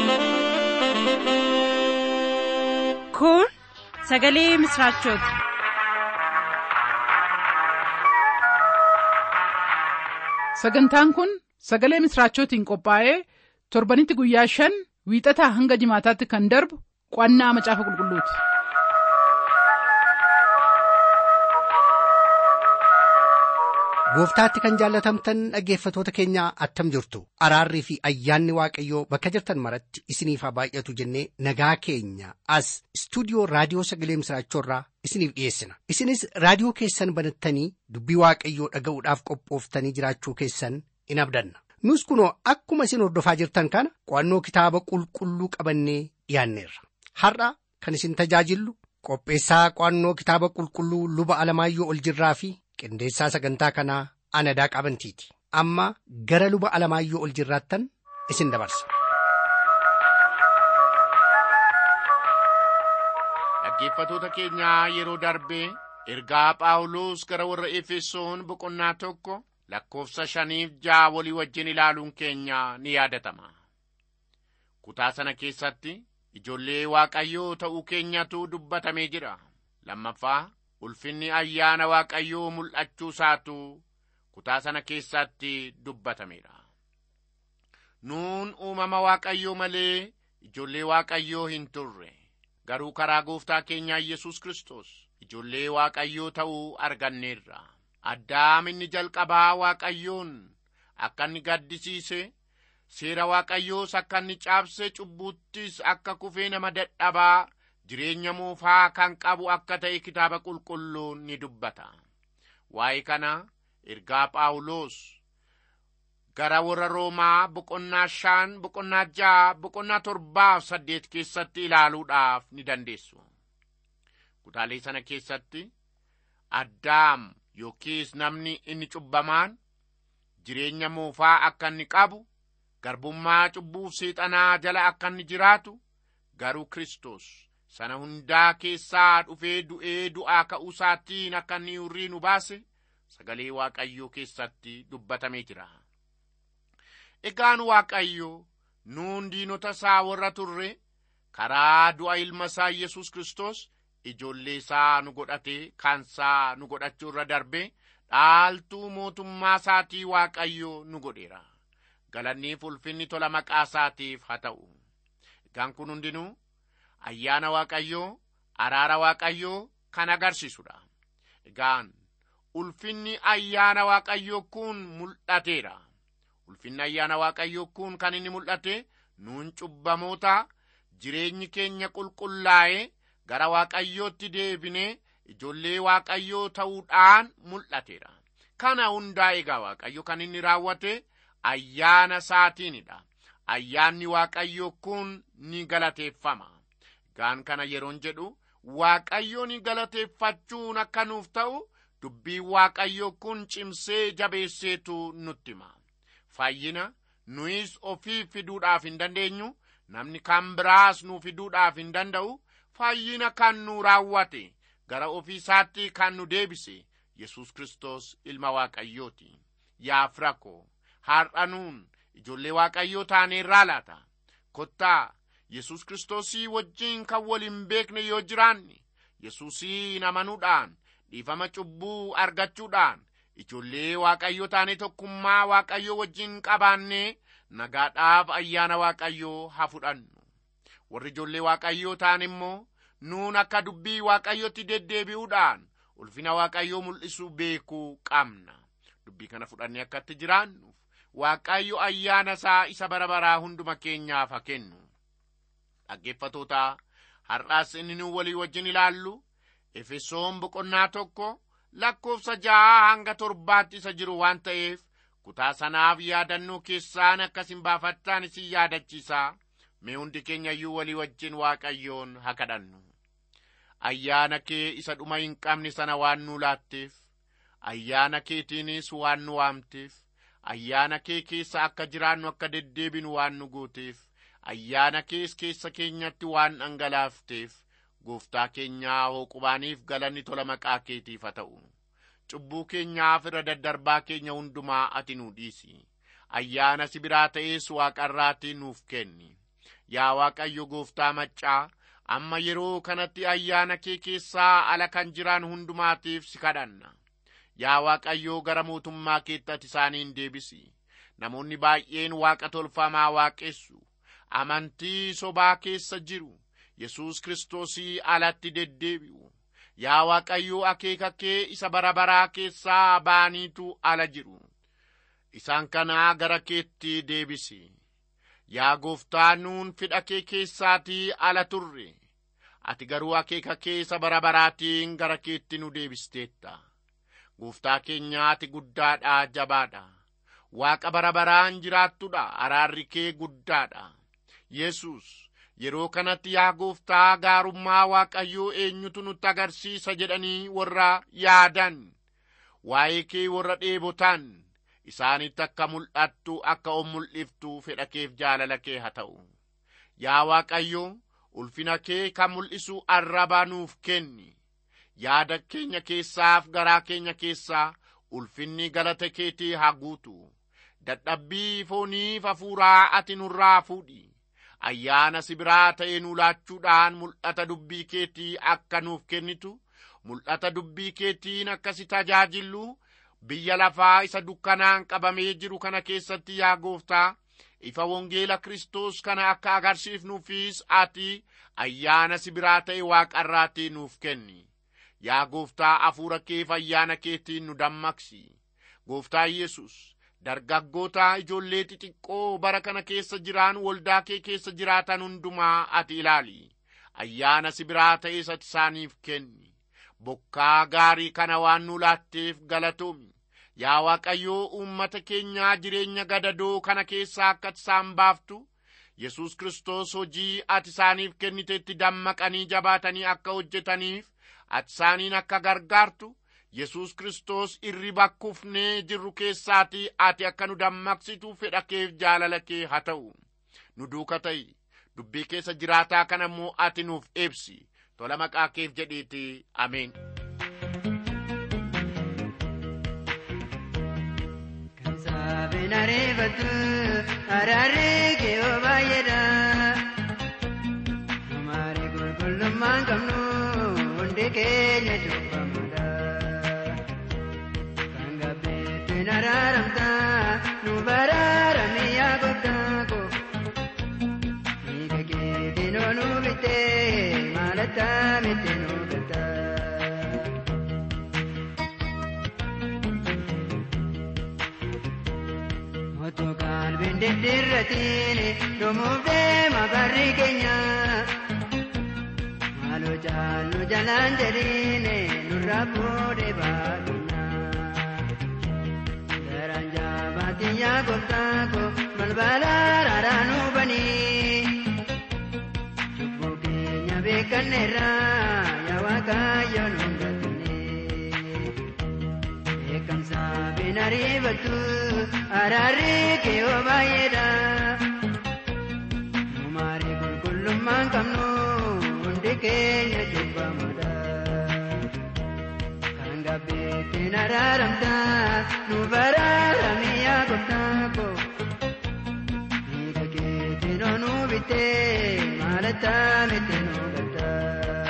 Kun sagalee misraachooti. Sagantaan kun sagalee misraachootiin qophaa'ee torbanitti guyyaa shan wiixataa hanga jimaataatti kan darbu qo'annaa macaafa qulqulluuti. Gooftaatti kan jaallatamtan dhaggeeffatoota keenyaa attam jirtu araarrii fi ayyaanni waaqayyoo bakka jirtan maratti isiniif haa baay'atu jennee nagaa keenya as istuudiyoo raadiyoo sagalee misraachoorraa isiniif dhiyeessina isinis raadiyoo keessan banattanii dubbii waaqayyoo dhaga'uudhaaf qophooftanii jiraachuu keessan in abdanna nus kunoo akkuma isin hordofaa jirtan kana qo'annoo kitaaba qulqulluu qabannee dhiyaanneerra har'a kan isin tajaajillu qopheessaa qo'annoo kitaaba qulqulluu luba alamaayyoo ol jirraa fi qindeessaa sagantaa kanaa anadaa qabantiiti amma gara luba alamaayyoo ol jirraattan isin dabarsa. Dhaggeeffatoota keenyaa yeroo darbee ergaa Phaawulos gara warra Efesoon boqonnaa tokko lakkoofsa shaniif ja'a walii wajjin ilaaluun keenya ni yaadatama. Kutaa sana keessatti ijoollee Waaqayyoo ta'uu keenyatu dubbatamee jira. Lammaffaa ulfinni ayyaana Waaqayyoo mul'achuu isaatu kutaa sana keessatti dubbatameera. Nuun uumama Waaqayyoo malee ijoollee Waaqayyoo hin turre. Garuu karaa gooftaa keenyaa Yesus Kiristoos ijoollee Waaqayyoo ta'uu arganneerra. Addaam inni jalqabaa Waaqayyoon akka inni gaddisiise seera Waaqayyoos akka inni cabse cubbuuttis akka kufee nama dadhabaa jireenya moofaa kan qabu akka ta'e kitaaba qulqulluun ni dubbata. Waa'ee kana ergaa Phaawulos gara warra Roomaa boqonnaa shan boqonnaa ja'a boqonnaa torbaaf saddeet keessatti ilaaluudhaaf ni dandeessu. Kutaalee sana keessatti Addaam yookiis namni inni cubbamaan jireenya moofaa akka inni qabu garbummaa cubbuuf seexanaa jala akka inni jiraatu garuu Kiristoos sana hundaa keessaa dhufee du'ee du'aa ka'uu isaatiin akka inni hurrii nu baase sagalee Waaqayyoo keessatti dubbatamee jira. Egaan Waaqayyo nuun diinota isaa warra turre karaa du'a ilma isaa Yesus Kiristoos ijoollee isaa nu godhate kansaa nu godhachuu irra darbe dhaaltuu mootummaa isaatii Waaqayyo nu godheera. Galanniif ulfinni tola maqaa isaatiif haa ta'u. Egaan kun hundinuu ayyaana Waaqayyoo araara Waaqayyoo kan agarsiisudha. Egaan ulfinni ayyaana Waaqayyoo kun mul'ateera. Ulfinni ayyaana Waaqayyoo kun kan inni mul'ate nuun cubbamoota jireenyi keenya qulqullaa'ee gara Waaqayyootti deebinee ijoollee Waaqayyoo ta'uudhaan mul'ateera. Kana hundaa egaa Waaqayyo kan inni raawwate ayyaana isaatiinidha. Ayyaanni Waaqayyoo kun ni galateeffama. Egaan kana yeroon jedhu Waaqayyo ni galateeffachuun akka nuuf ta'u dubbiin Waaqayyoo kun cimsee jabeesseetu nutti hima. Fayyina nuyis ofii fiduudhaaf hin dandeenyu namni kan biraas nu fiduudhaaf hin danda'u fayyina kan nu raawwate gara ofii isaatti kan nu deebise Yesus Kiristoos ilma Waaqayyooti. Yaa firakoo har'a nuun ijoollee Waaqayyoo taaneerraa laata. Kottaa Yesus Kiristoosii wajjin kan wal hin beekne yoo jiraanne Yesuusiin amanuudhaan dhiifama cubbuu argachuudhaan ijoollee Waaqayyoo taanee tokkummaa Waaqayyoo wajjin qabaannee nagaadhaaf ayyaana Waaqayyoo haa fudhannu. Warri ijoollee Waaqayyoo ta'an immoo nuun akka dubbii Waaqayyootti deddeebi'uudhaan ulfina Waaqayyoo mul'isuu beekuu qabna. Dubbii kana fudhannee akka itti jiraannuuf Waaqayyo ayyaana isaa isa bara baraa hunduma keenyaaf haa kennu. Dhaggeeffatoota har'aas inni nu walii wajjin ilaallu Efesoon boqonnaa tokko lakkoofsa ja'a hanga torbaatti isa jiru waan ta'eef kutaa sanaaf yaadannoo keessaan akkasin baafattaan isin yaadachiisaa mee hundi keenya iyyuu walii wajjin waaqayyoon haa kadhannu. Ayyaana kee isa dhuma hin qabne sana waan nu laatteef, ayyaana keetiinis waan nu waamteef, ayyaana kee keessa akka jiraannu akka deddeebinu waan nu gooteef, ayyaana kees keessa keenyatti waan dhangalaafteef, gooftaa keenyaa hooqubaaniif galanni tola maqaa keetiif haa ta'u. Cubbuu keenyaaf irra daddarbaa keenya hundumaa ati nu dhiisi. Ayyaana si biraa ta'ees waaqarraatii nuuf kenni. yaa waaqayyo gooftaa maccaa amma yeroo kanatti ayyaana kee keessaa ala kan jiran hundumaatiif si kadhanna yaa waaqayyoo gara mootummaa keetti ati isaaniin deebisi namoonni baay'een waaqa tolfamaa waaqessu amantii sobaa keessa jiru yesus kiristoosii alatti deddeebi'u yaa waaqayyoo akeeka kee isa bara baraa keessaa ba'aniitu ala jiru isaan kanaa gara keetti deebisi yaa gooftaa nuun fedha kee keessaatii ala turre ati garuu akeeka kee isa bara baraatiin gara keetti nu deebisteetta gooftaa keenya ati guddaadha jabaadha waaqa bara baraan jiraattudha araarri kee guddaadha yesus yeroo kanatti yaa gooftaa gaarummaa waaqayyoo eenyutu nutti agarsiisa jedhanii warra yaadan waa'ee kee warra dheebotan isaanitti akka mul'attu akka on mul'iftu fedha keef jaalala kee haa ta'u yaa waaqayyo ulfina kee kan mul'isu arraba nuuf kenni yaada keenya keessaaf garaa keenya keessaa ulfinni galata keetii haa guutu dadhabbii fooniif hafuuraa ati nurraa fuudhi ayyaana sibiraa ta'ee nu laachuudhaan mul'ata dubbii keetii akka nuuf kennitu mul'ata dubbii keetiin akkasi tajaajillu biyya lafaa isa dukkanaan qabamee jiru kana keessatti yaa gooftaa ifa wangeela kiristoos kana akka agarsiifnuufis ati ayyaana sibiraa ta'e waaqarraatii nuuf kenni yaa gooftaa hafuura keef ayyaana keetiin nu dammaqsi gooftaa yesus dargaggoota ijoollee xixiqqoo bara kana keessa jiraan waldaa kee keessa jiraatan hundumaa ati ilaali ayyaana sibiraa ta'es ati isaaniif kenni bokkaa gaarii kana waan nu laatteef galatoomi yaa waaqayyoo uummata keenyaa jireenya gadadoo kana keessaa akka isaan baaftu yesus kiristoos hojii ati isaaniif kennitetti dammaqanii jabaatanii akka hojjetaniif ati isaaniin akka gargaartu yesus kiristoos irriba kufnee jirru keessaatii ati akka nu dammaqsitu fedha keef jaalala kee haa ta'u nu duuka ta'i dubbii keessa jiraataa kana immoo ati nuuf ibsi tola maqaa keef jedhiiti ameen Saabin ariifatu araarri kee oo baay'eedha. Numaari qulqullummaan qabnu hundi keenya cubbamuudha. Kan gabbeettiin araaramta nu baraarame yaa gooftaa ko. Hiika keetiin oo nu bittee maalatta miti nu galtaa. Otoo qalbiin diddiirratiin dhumuuf deema barri keenya. Maaloo jaallu jalaan jedhiin nurraa fuudhee baadunna. Garaan jaabaatiin yaa gooftaa ko balbala raaraa nu banii. Cubbuu keenya beekanneerra yaa waaqayyo nu galchine. Beekamsa bin ariifatu araarri kee oo baay'eedha. Numaari qulqullummaan qabnu hundi keenya cubbamuudha. Kan gabbeettiin araaramta nu baraarame yaa gooftaa ko. Hiika keetiin oo nu bittee maalatta miti nu galtaa.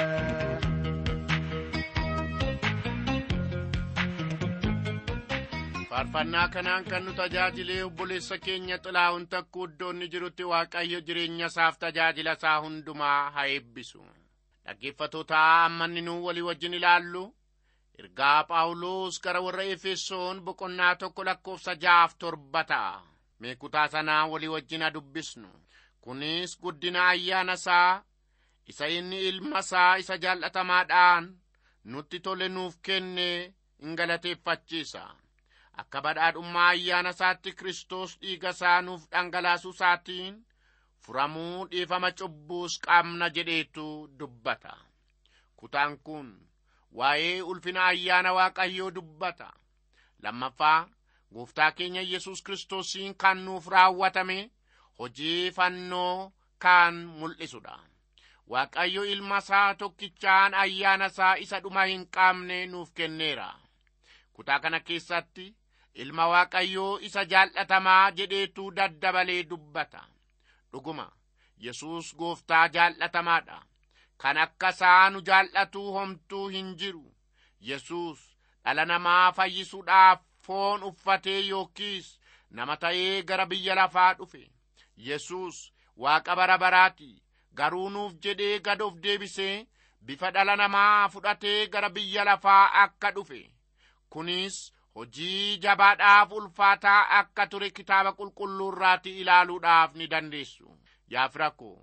faarfannaa kanaan kan nu tajaajilee obboleessa keenya xilaa'uun takkuu iddoonni jirutti waaqayyo jireenya isaaf tajaajila isaa hundumaa haa eebbisu dhaggeeffatoota ammanni nu walii wajjin ilaallu ergaa phaawulos gara warra efesoon boqonnaa tokko lakkoofsa jaaf torba ta'a mee kutaa sanaa walii wajjin haa dubbisnu kunis guddina ayyaana isaa isa inni ilma isaa isa jaallatamaadhaan nutti tole nuuf kenne in galateeffachiisa akka badhaadhummaa ayyaana isaatti Kiristoos dhiiga isaa nuuf dhangalaasuu isaatiin furamuu dhiifama cubbuus qabna jedheetu dubbata. Kutaan kun waa'ee ulfina ayyaana Waaqayyoo dubbata. Lammaffaa gooftaa keenya Yesus Kiristoosiin kan nuuf raawwatame hojii fannoo kan mul'isudha. Waaqayyo ilma isaa tokkichaan ayyaana isaa isa dhuma hin qabne nuuf kenneera. Kutaa kana keessatti ilma waaqayyoo isa jaallatamaa jedheetu daddabalee dubbata dhuguma yesus gooftaa jaallatamaadha kan akka isaa nu jaallatuu homtuu hin jiru yesus dhala namaa fayyisuudhaaf foon uffatee yookiis nama ta'ee gara biyya lafaa dhufe yesus waaqa bara baraati garuu nuuf jedhee gad of deebisee bifa dhala namaa fudhatee gara biyya lafaa akka dhufe kunis hojii jabaadhaaf ulfaataa akka ture kitaaba qulqulluurraati ilaaluudhaaf ni dandeessu yaa firakoo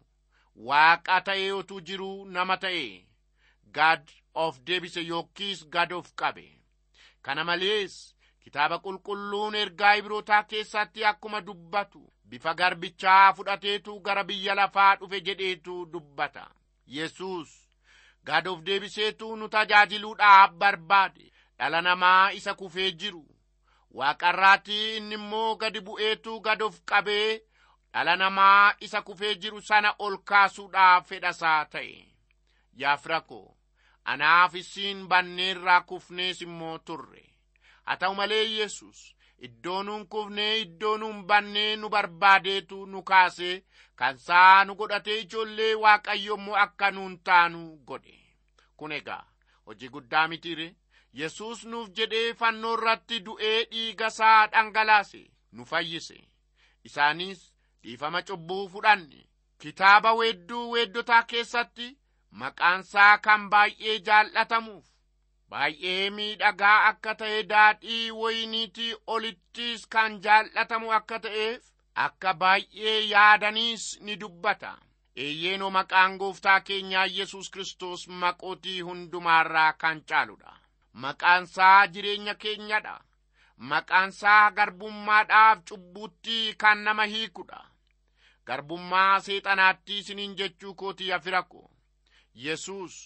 waaqa ta'ee otuu jiruu nama ta'e gad of deebise yookiis gad of qabe kana malees kitaaba qulqulluun ergaa ibrootaa keessatti akkuma dubbatu bifa garbichaa fudhateetu gara biyya lafaa dhufe jedheetu dubbata yesus gad of deebiseetu nu tajaajiluudhaaf barbaade dhala namaa isa kufee jiru waaqarraatii inni immoo gadi bu'eetu gad of qabee dhala namaa isa kufee jiru sana ol kaasuudhaaf fedhasaa ta'e yaa firakoo anaaf isiin banneerraa kufnees immoo turre haa ta'u malee yesus iddoo nuun kufnee iddoo nuun bannee nu barbaadeetu nu kaasee kan isaa nu godhatee ijoollee waaqayyo immoo akka nuun taanu godhe kun egaa hojii guddaa mitiire yesus nuuf jedhee fannoo irratti du'ee dhiiga isaa dhangalaase nu fayyise isaanis dhiifama cubbuu fudhanne kitaaba weedduu weeddotaa keessatti maqaansaa kan baay'ee jaallatamuuf baay'ee miidhagaa akka ta'e daadhii wayiniitii olittis kan jaallatamu akka ta'eef akka baay'ee yaadaniis ni dubbata eeyyeenoo maqaan gooftaa keenyaa yesus kristos maqootii hundumaarraa kan caaludha maqaansaa jireenya keenyadha maqaansaa garbummaadhaaf cubbuutti kan nama hiikudha garbummaa seexanaatti isiniin jechuu kootii afirako yesus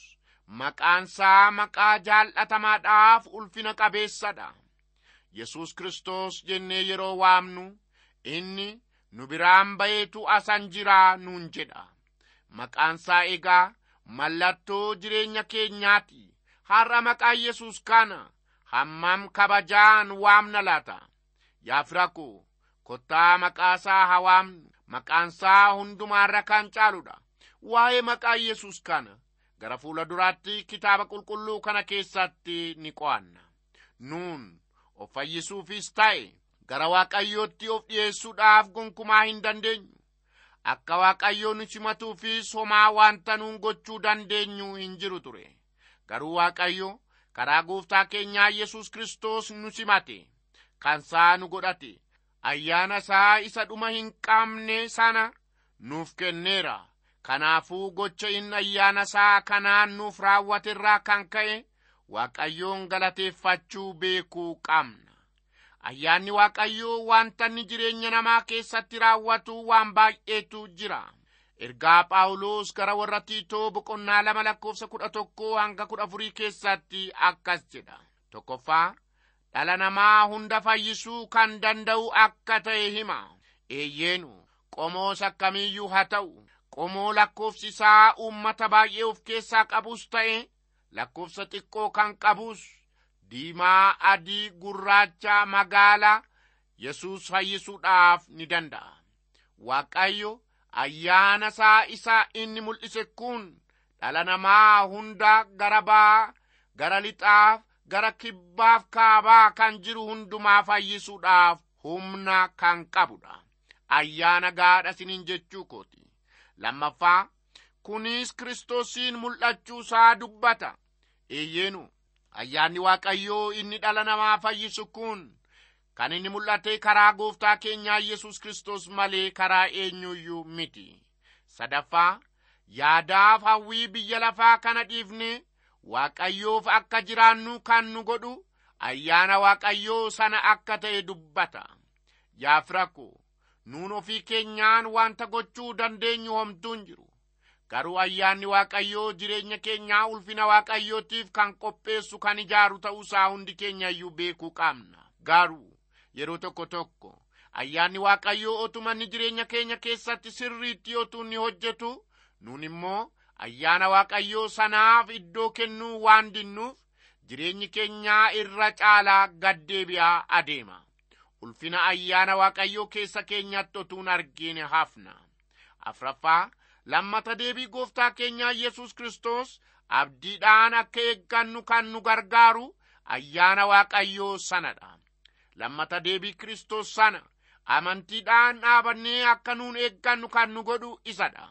maqaansaa maqaa jaallatamaadhaaf ulfina qabeessadha yesus kristos jennee yeroo waamnu inni nu biraan ba'eetu asan jiraa nuun jedha maqaansaa egaa mallattoo jireenya keenyaati har'a maqaa yesus kana hammam kabajaan waamna laata yaa firako kottaa maqaasaa haa waamnu maqaansaa hundumaarra kan caaludha waa'ee maqaa yesus kana gara fuula duraatti kitaaba qulqulluu kana keessatti ni qo'anna nuun of fayyisuufis ta'e gara waaqayyootti of dhi'eessuudhaaf gonkumaa hin dandeenyu akka waaqayyoo nu simatuufis homaa wanta nuun gochuu dandeenyu hin jiru ture garuu waaqayyo karaa gooftaa keenyaa yesus kristos nu simate kansaa nu godhate ayyaana isaa isa dhuma hin qabne sana nuuf kenneera kanaafuu gocha inni ayyaana isaa kanaan nuuf raawwaterraa kan ka'e waaqayyoon galateeffachuu beekuu qabna ayyaanni waaqayyoo wanta inni jireenya namaa keessatti raawwatu waan baay'eetu jira ergaa phaawulos gara warra tiitoo boqonnaa lama lakkoofsa kudha tokkoo hanga kudha afurii keessatti akkas jedha tokkoffaa dhala namaa hunda fayyisuu kan danda'u akka ta'e hima eeyyeenu qomoos akkamiiyyuu haa ta'u qomoo lakkoofsi isaa uummata baay'ee of keessaa qabus ta'e lakkoofsa xiqqoo kan qabus diimaa adii gurraacha magaala yesus fayyisuudhaaf ni danda'a waaqayyo ayyaana isaa isa inni mul'ise kun dhala namaa hunda gara ba'aa gara lixaaf gara kibbaaf kaabaa kan jiru hundumaa fayyisuudhaaf humna kan qabudha ayyaana gaadha siniin jechuu kooti lammaffaa kunis kiristoosiin mul'achuu isaa dubbata eeyyeenu ayyaanni waaqayyoo inni dhala namaa fayyisu kun kan inni mul'ate karaa gooftaa keenyaa yesus kristos malee karaa eenyuyyuu miti sadaffaa yaadaaf hawwii biyya lafaa kana dhiifne waaqayyoof akka jiraannu kan nu godhu ayyaana waaqayyoo sana akka ta'e dubbata yaa firako nuun ofii keenyaan wanta gochuu dandeenyu homtuun jiru garuu ayyaanni waaqayyoo jireenya keenyaa ulfina waaqayyootiif kan qopheessu kan ijaaru ta'uusaa hundi keenya iyyuu beekuu qabna garuu yeroo tokko tokko ayyaanni waaqayyoo otuma inni jireenya keenya keessatti sirriitti otuu inni hojjetu nuun immoo ayyaana waaqayyoo sanaaf iddoo kennuu waan dinnuuf jireenyi keenyaa irra caalaa gaddeebi'aa adeema ulfina ayyaana waaqayyoo keessa keenyatti otuun argine hafna afraffaa lammata deebii gooftaa keenyaa yesus kristos abdiidhaan akka eeggannu kan nu gargaaru ayyaana waaqayyoo sanadha lammata deebii kristos sana amantiidhaan dhaabannee akka nuun eeggannu kan nu godhu isadha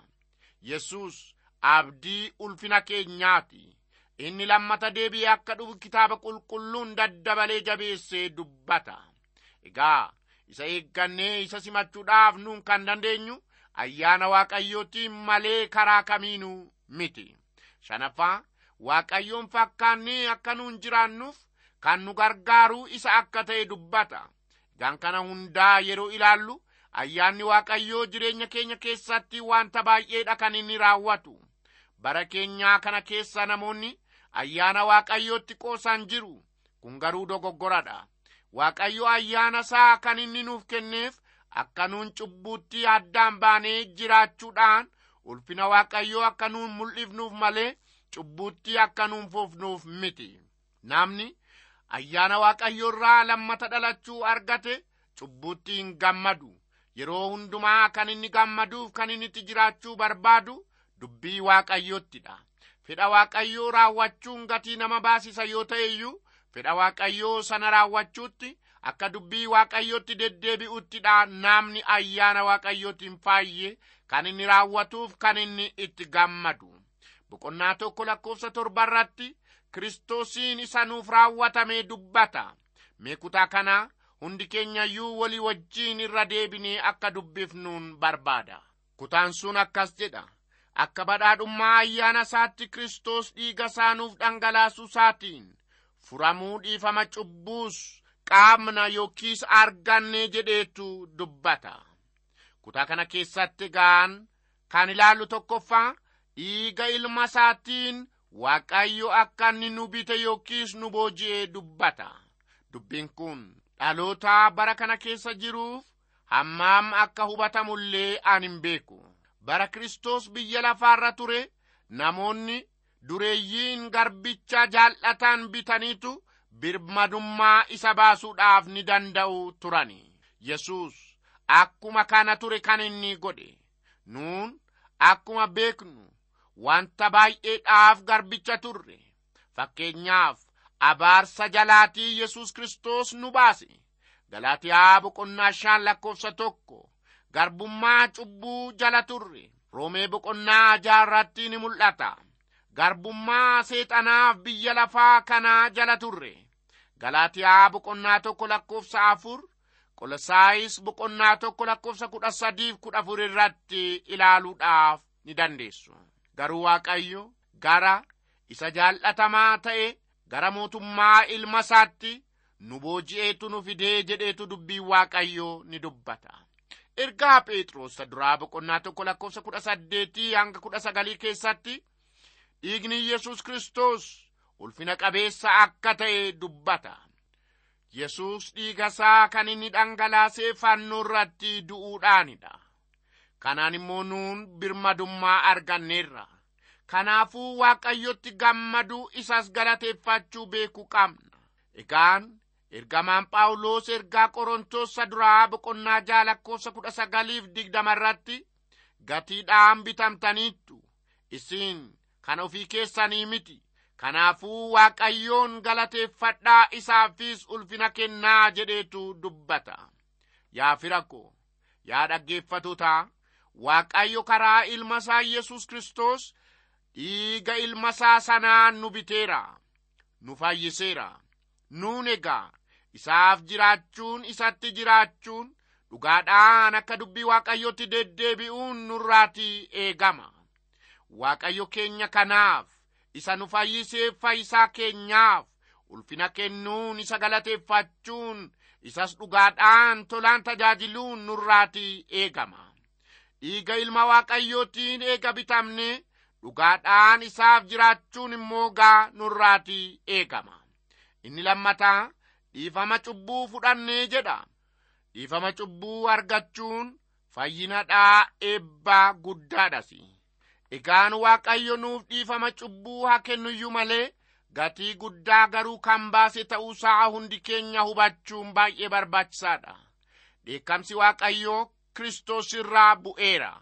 yesus abdii ulfina keenyaati inni lammata deebii akka dhufu kitaaba qulqulluun daddabalee jabeessee dubbata egaa isa eeggannee isa simachuudhaaf nuun kan dandeenyu ayyaana waaqayyootiin malee karaa kamiinuu miti shanaffaa waaqayyoon fakkaannee akka nuun jiraannuuf kan nu gargaaru isa akka ta'e dubbata egaan kana hundaa yeroo ilaallu ayyaanni waaqayyoo jireenya keenya keessatti wanta baay'eedha kan inni raawwatu bara keenyaa kana keessa namoonni ayyaana waaqayyootti qoosan jiru kun garuu dogoggoradha waaqayyo ayyaana isaa kan inni nuuf kenneef akka nuun cubbuutti addaan baanee jiraachuudhaan ulfina waaqayyoo akka nuun mul'ifnuuf malee cubbuutti akka nuun fufnuuf miti namni ayyaana waaqayyoo irraa lammata dhalachuu argate cubbuutti hin gammadu yeroo hundumaa kan inni gammaduuf kan inni itti jiraachuu barbaadu dubbii waaqayyoottidha fedha waaqayyoo raawwachuun gatii nama baasisa yoo ta'e iyyuu fedha waaqayyoo sana raawwachuutti akka dubbii waaqayyootti deddeebi'uttidha namni ayyaana waaqayyootiin faayye kan inni raawwatuuf kan inni itti gammadu boqonnaa tokko lakkoofsa torba irratti kiristoosiin isa nuuf raawwatamee dubbata mee kutaa kana hundi keenyayyuu walii wajjiin irra deebinee akka dubbifnuun barbaada kutaan sun akkas jedha akka badhaadhummaa ayyaana isaatti kristos dhiiga isaa nuuf dhangalaasuu isaatiin furamuu dhiifama cubbuus qaamna yookiis arganne jedheetu dubbata kutaa kana keessatti gaan kan ilaallu tokkoffaa dhiiga ilma isaatiin waaqayyo akka inni nu bite yookiis nu booji'ee dubbata dubbiin kun dhaloota bara kana keessa jiruuf hammaam akka hubatamullee an hin beeku bara kristos biyya lafaarra ture namoonni dureeyyiin garbicha jaallatan bitaniitu birmadummaa isa baasuudhaaf ni danda'u turani yesus akkuma kana ture kan inni godhe nuun akkuma beeknu wanta baay'eedhaaf garbicha turre fakkeenyaaf abaarsa jalaatii yesus kristos nu baase galaatiyaa boqonnaa shan lakkoofsa tokko garbummaa cubbuu jala turre roomee boqonnaa jaarratti ni mul'ata garbummaa seexanaaf biyya lafaa kanaa jala turre galaatiyaa boqonnaa tokko lakkoofsa afur qolosaayis boqonnaa tokko lakkoofsa kudha sadiif kudha afur irratti ilaaluudhaaf ni dandeessu garuu waaqayyo gara isa jaallatamaa ta'e gara mootummaa ilma isaatti nu booji'eetu nu fidee jedheetu dubbiin waaqayyoo ni dubbata ergaa phexros duraa boqonnaa tokko lakkoofsa kudha saddeetii hanga kudha sagalii keessatti dhiigni yesus kristos ulfina qabeessa akka ta'e dubbata yesus dhiiga isaa kan inni dhangalaasee fannoo irratti du'uudhaanidha kanaan immoo nuun birmadummaa arganneerra kanaafuu waaqayyotti gammaduu isas galateeffachuu beekuu qabna egaan ergamaan phaawulos ergaa qorontoos duraa boqonnaa jaha lakkoofsa kudha sagaliif digdama irratti gatiidhaan bitamtaniittu isin kan ofii keessanii miti kanaafuu waaqayyoon galateeffadhaa isaafis ulfina kennaa jedheetu dubbata yaa fira ko yaa dhaggeeffatotaa waaqayyo karaa ilma isaa yesus kristos dhiiga ilma isaa sanaan nu biteera nu fayyiseera nuun egaa isaaf jiraachuun isatti jiraachuun dhugaadhaan akka dubbii waaqayyotti deddeebi'uun nurraatii eegama waaqayyo keenya kanaaf isa nu fayyiseef fayyisaa keenyaaf ulfina kennuun isa galateeffachuun isas dhugaadhaan tolaan tajaajiluun nurraatii eegama dhiiga ilma waaqayyootiin eega bitamne dhugaadhaan isaaf jiraachuun immoo gaa nurraatii eegama inni lammataa dhiifama cubbuu fudhannee jedha dhiifama cubbuu argachuun fayyinadhaa eebbaa guddaadhas egaan waaqayyo nuuf dhiifama cubbuu haa kennuyyuu malee gatii guddaa garuu kan baase ta'uusaa hundi keenya hubachuun baay'ee barbaachisaadha dheekkamsi waaqayyoo kristos irraa bu'eera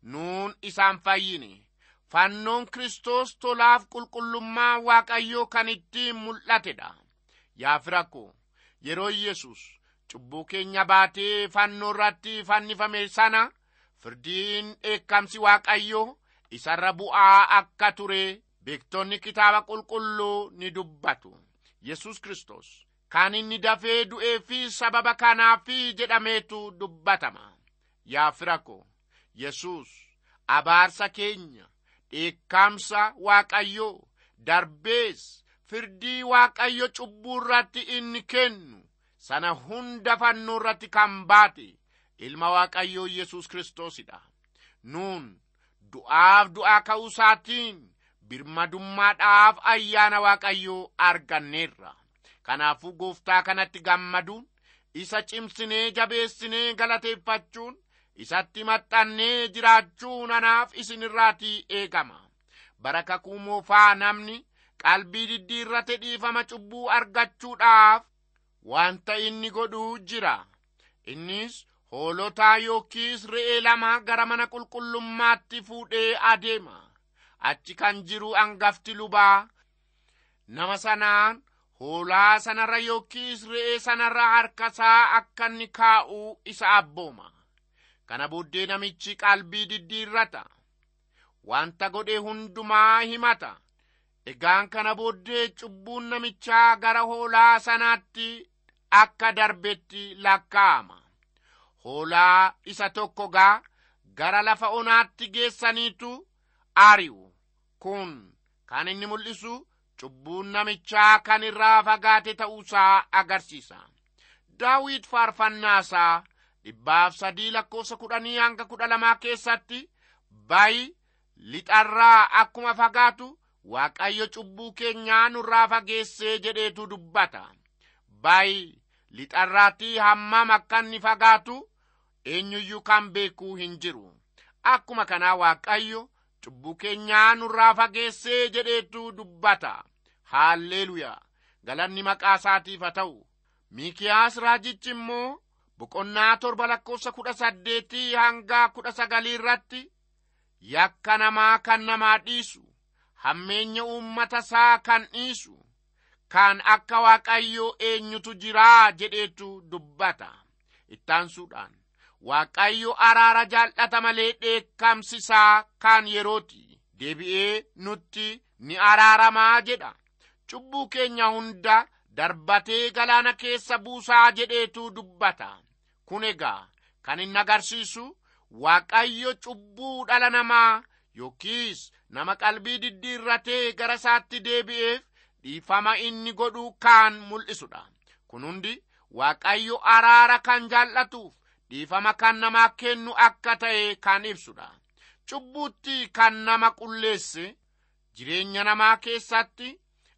nuun isaan fayyine fannoon kiristoos tolaaf qulqullummaa waaqayyoo kan ittiin mul'atedha yaa firakko yeroo yesus cubbuu keenya baatee fannoo irratti fannifame sana firdiin dheekkamsi waaqayyoo isarra bu'aa akka ture beektonni kitaaba qulqulluu ni dubbatu yesus kristos kan inni dafee du'ee fi sababa kanaafi jedhameetu dubbatama yaa firakko yesus abaarsa keenya dheekkamsa waaqayyoo darbees firdii waaqayyo cubbuu irratti inni kennu sana hunda fannoo irratti kan baate ilma waaqayyoo yesus kiristoosidha nuun du'aaf du'aa ka'uu isaatiin birmadummaadhaaf ayyaana waaqayyoo arganneerra kanaafuu gooftaa kanatti gammaduun isa cimsinee jabeessinee galateeffachuun isatti maxxannee jiraachuun anaaf isinirraatii eegama bara kakuu moofaa namni qalbii diddiirrate dhiifama cubbuu argachuudhaaf wanta inni godhuu jira innis hoolotaa yookiis re'ee lama gara mana qulqullummaatti fuudhee adeema achi kan jiru angafti lubaa nama sanaan hoolaa sanarra yookiis re'ee sanarra harkasaa akka inni kaa'uu isa abbooma kana booddee namichi qalbii diddiirrata wanta godhe hundumaa himata egaan kana booddee cubbuun namichaa gara hoolaa sanaatti akka darbetti lakkaa'ama hoolaa isa tokko gaa gara lafa onaatti geessaniitu ari'u kun kan inni mul'isu cubbuun namichaa kan irraa fagaate ta'uusaa agarsiisa daawit faarfannaasaa dhibbaaf sadii lakkoofsa kudhanii hanga kudha lamaa keessatti bayi lixarraa akkuma fagaatu waaqayyo cubbuu keenyaa nurraa fageessee jedheetu dubbata bayi lixarraatti hammam akka inni fagaatu eenyuyyuu kan beekuu hin jiru akkuma kanaa waaqayyo cubbuu keenyaa nurraa fageessee jedheetu dubbata haalleluyaa galanni maqaa isaatiif haa ta'u miikiyaas raajichi immoo boqonnaa torba lakkoofsa kudha saddeetii hanga kudha sagalii irratti yakka namaa kan namaa dhiisu hammeenya uummata isaa kan dhiisu kan akka waaqayyoo eenyutu jiraa jedheetu dubbata ittaansuudhaan waaqayyo araara jaallata malee dheekkamsi isaa kan yerooti deebi'ee nutti ni araaramaa jedha cubbuu keenya hunda darbatee galaana keessa buusaa jedheetu dubbata kun egaa kan inni agarsiisu waaqayyo cubbuu dhala namaa yookiis nama qalbii diddiirratee gara isaatti deebi'eef dhiifama inni godhuu kan mul'isudha kun hundi waaqayyo araara kan jaallatuuf dhiifama kan namaa kennu akka ta'e kan ibsudha cubbuutti kan nama qulleesse jireenya namaa keessatti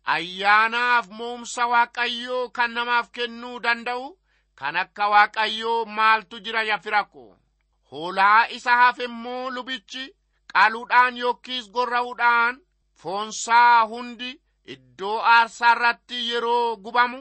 ayyaanaaf moomsa waaqayyoo kan namaaf kennuu danda'u kan akka waaqayyoo maaltu jira yafirako hoolaa isa hafe immoo lubichi qaluudhaan yookiis gorra'uudhaan foonsaa hundi iddoo aarsaa irratti yeroo gubamu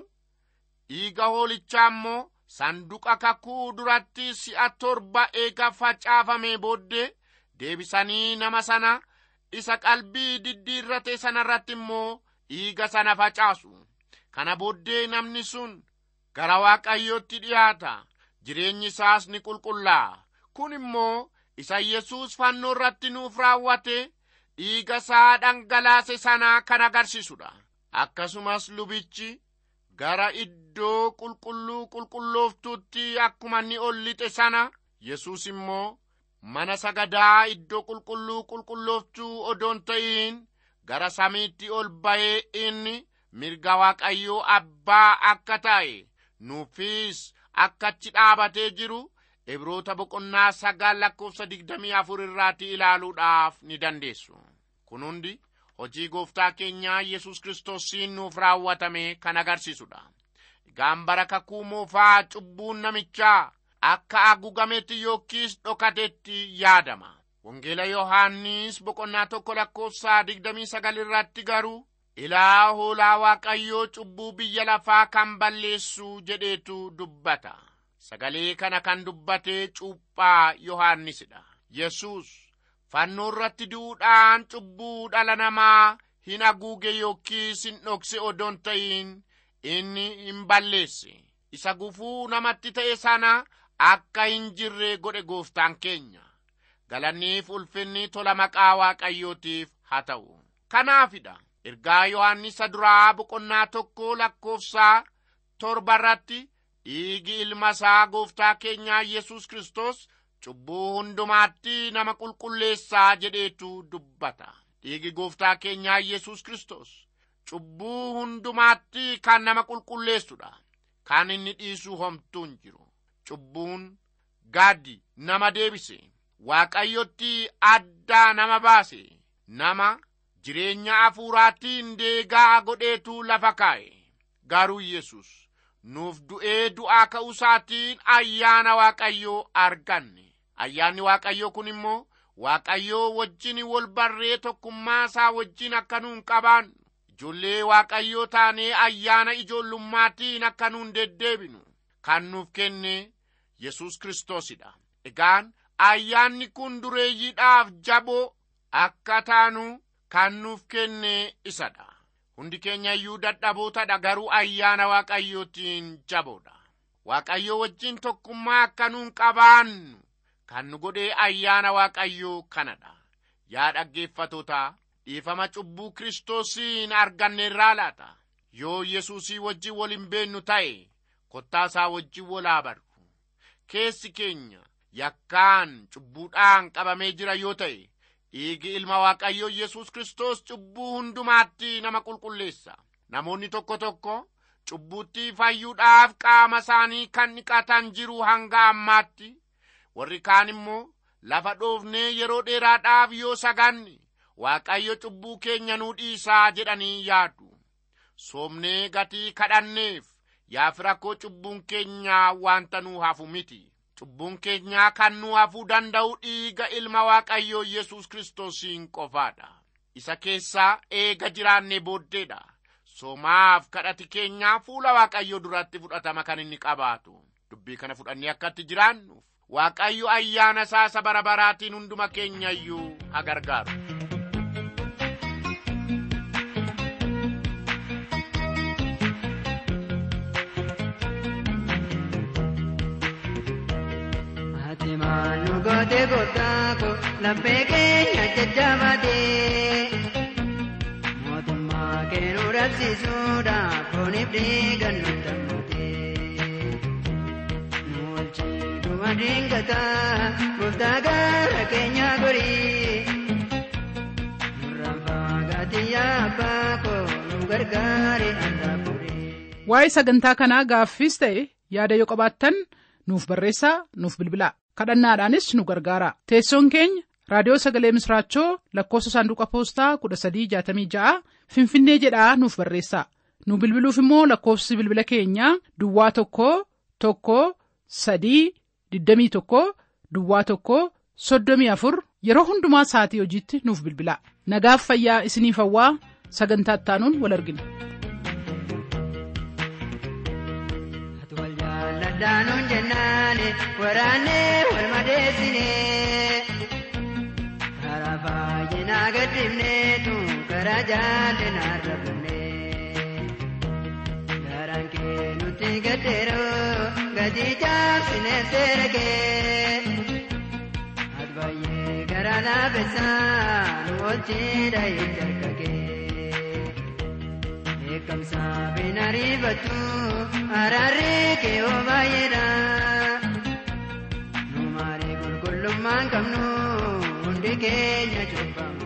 dhiiga hoolichaa immoo sanduqa kakuu duratti si'a torba eega facaafame booddee deebisanii nama sana isa qalbii diddiirrate sanarratti immoo dhiiga sana facaasu kana booddee namni sun gara waaqayyootti dhiyaata jireenyi isaas ni qulqullaa'a kun immoo isa yesuus fannoo irratti nuuf raawwate dhiiga isaa dhangalaase sanaa kan agarsiisudha akkasumas lubichi gara iddoo qulqulluu qulqullooftuutti akkuma inni ol lixe sana yesuus immoo mana sagadaa iddoo qulqulluu qulqullooftuu odoon ta'iin gara samiitti ol ba'ee inni mirga waaqayyoo abbaa akka ta'e nuufis akka achi dhaabatee jiru ibroota boqonnaa sagal lakkoofsa digdamii afur irraati ilaaluudhaaf ni dandeessu kun hundi hojii gooftaa keenyaa yesus kiristoosiin nuuf raawwatame kan agarsiisudha egaan bara kakuu moofaa cubbuun namichaa akka haguugametti yookiis dhokatetti yaadama wangeela yohaannis boqonnaa tokko lakkoofsa digdamii sagal irratti garuu ilaa hoolaa waaqayyoo cubbuu biyya lafaa kan balleessu jedheetu dubbata sagalee kana kan dubbate cuuphaa yohaannisidha yesus fannoo irratti du'uudhaan cubbuu dhala namaa hin haguuge yookiis hin dhokse odoon ta'in inni hin balleesse isa gufuu namatti ta'e sana akka hin jirre godhe gooftaan keenya galanniif ulfinni tola maqaa waaqayyootiif haa ta'u kanaafidha ergaa yohannisa duraa boqonnaa tokko lakkoofsaa torba irratti dhiigi ilma isaa gooftaa keenyaa yesus kristos cubbuu hundumaatti nama qulqulleessaa jedheetu dubbata dhiigi gooftaa keenyaa yesus kristos cubbuu hundumaatti kan nama qulqulleessudha kan inni dhiisuu homtuu hin jiru cubbuun gaaddi nama deebise waaqayyotti addaa nama baase nama jireenya hafuuraatiin deegaa godheetu lafa kaa'e garuu yesus nuuf du'ee du'aa ka'uusaatiin ayyaana waaqayyoo arganne ayyaanni waaqayyoo kun immoo waaqayyoo wajjin wal barree tokkummaa isaa wajjin akka nuun qabaannu ijoollee waaqayyoo taanee ayyaana ijoollummaatiin akka nuun deddeebinu kan nuuf kenne yesus kristoosidha egaan ayyaanni kun dureeyyiidhaaf jaboo akka taanu kan nuuf kenne isadha hundi keenya iyyuu dadhabootadha garuu ayyaana waaqayyootiin jaboodha waaqayyoo wajjin tokkummaa akka nuun qabaannu kan nu godhee ayyaana waaqayyoo kanadha yaa dhaggeeffatoota dhiifama cubbuu kiristoosiin arganneerraa laata yoo yesuusii wajjin wal hin beennu ta'e kottaasaa wajjin wal haa barru keessi keenya yakkaan cubbuudhaan qabamee jira yoo ta'e dhiigi ilma waaqayyoo yesus kristos cubbuu hundumaatti nama qulqulleessa namoonni tokko tokko cubbuutti fayyuudhaaf qaama isaanii kan dhiqatan jiru hanga ammaatti warri kaan immoo lafa dhoofnee yeroo dheeraadhaaf yoo saganne waaqayyo cubbuu keenya nuu dhiisaa jedhanii yaadu soomnee gatii kadhanneef yaa firakkoo cubbuun keenyaa wanta nuu hafu miti cubbuun keenyaa kan nuu hafuu danda'u dhiiga ilma waaqayyoo yesus kiristoosiin qofaadha isa keessaa eega jiraanne booddeedha soomaaf kadhati keenyaa fuula waaqayyoo duratti fudhatama kan inni qabaatu dubbii kana fudhannee akkatti jiraannuuf waaqayyo ayyaana isaa isa bara baraatiin hunduma keenya iyyuu haa gargaaru Ati maal goote gootaako laphee keenya jajjabaatee mootummaa keenuu dhabsiisuudhaaf fooniif dhiigan nu dammatee nu walchiituma diingataa gooftaa gara keenya gorii nurraan fagaatii yaa abbaa koo nu gargaari andaa furii. waa'ee sagantaa kanaa gaaffiis ta'e yaada yoo qabaattan nuuf barreessaa nuuf bilbilaa kadhannaadhaanis nu gargaara teessoon keenya raadiyoo sagalee misraachoo lakkoofsa saanduqa poostaa 1366 finfinnee jedhaa nuuf barreessaa nu bilbiluuf immoo lakkoofsi bilbila keenyaa duwwaa tokko tokko sadii 21 duwwaa tokko 34 yeroo hundumaa sa'atii hojiitti nuuf bilbilaa nagaaf fayyaa isiniif hawwaa sagantaa ittaanuun wal argina. Ati wal jaalladhaanuun jennaani waraannee wal madeessine karaa baay'inaa gaddifneetu karaa jaallinaa rabne garaan kee nutti gaddeeroo gatii jaabsinee seera kee ati baay'ee garaa laafessaa nu wajjin dhahitti harka kee. Beekamsa bin ariifatu araarri kee oo baay'eedha. Nu maali qulqullummaan qabnu hundi keenya cubbamu.